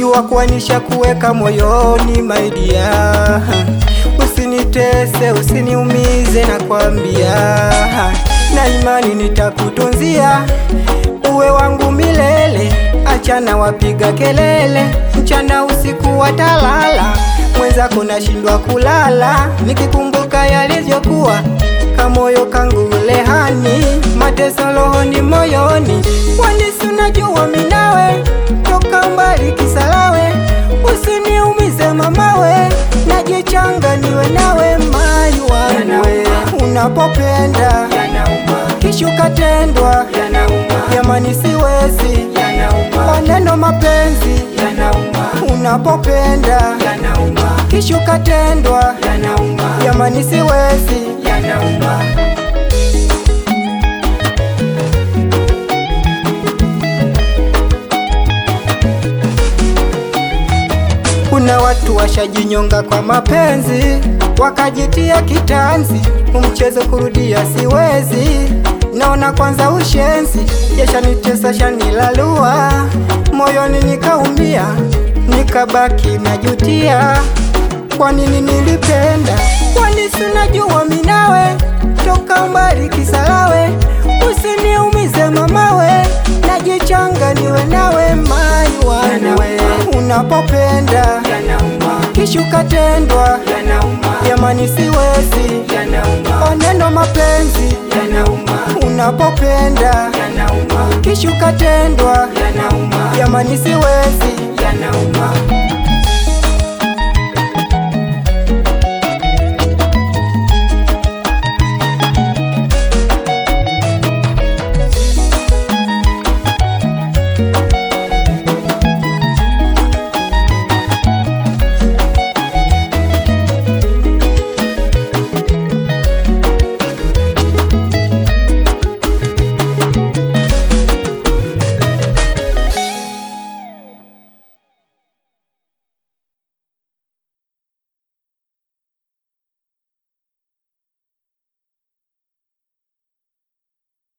jua kuanisha kuweka moyoni maidia, usinitese usiniumize, nakwambia na imani nitakutunzia uwe wangu milele. Achana wapiga kelele, mchana usiku watalala, mwenzako nashindwa kulala, nikikumbuka yalivyokuwa kamoyo kangu lehani, mateso rohoni moyoni, wanisi unajua minawe toka mbali kisalawe, usiniumize mamawe, najichanga niwe nawe mai wangu unapopenda kishuka tendwa jamani, siwezi maneno mapenzi unapopenda kishuka tendwa jamani, siwezi Kuna watu washajinyonga kwa mapenzi, wakajitia kitanzi, umchezo kurudia siwezi, naona kwanza ushenzi, yashanitesa shanilalua, moyoni nikaumia, nikabaki najutia, kwa nini nilipenda, kwani sinajua minawe toka mbali kisalawe, usiniumize mamawe, najichanga niwe nawe mai wanwe unapopenda kishuka tendwa jamani, siwezi oneno mapenzi unapopenda kishuka tendwa jamani, siwezi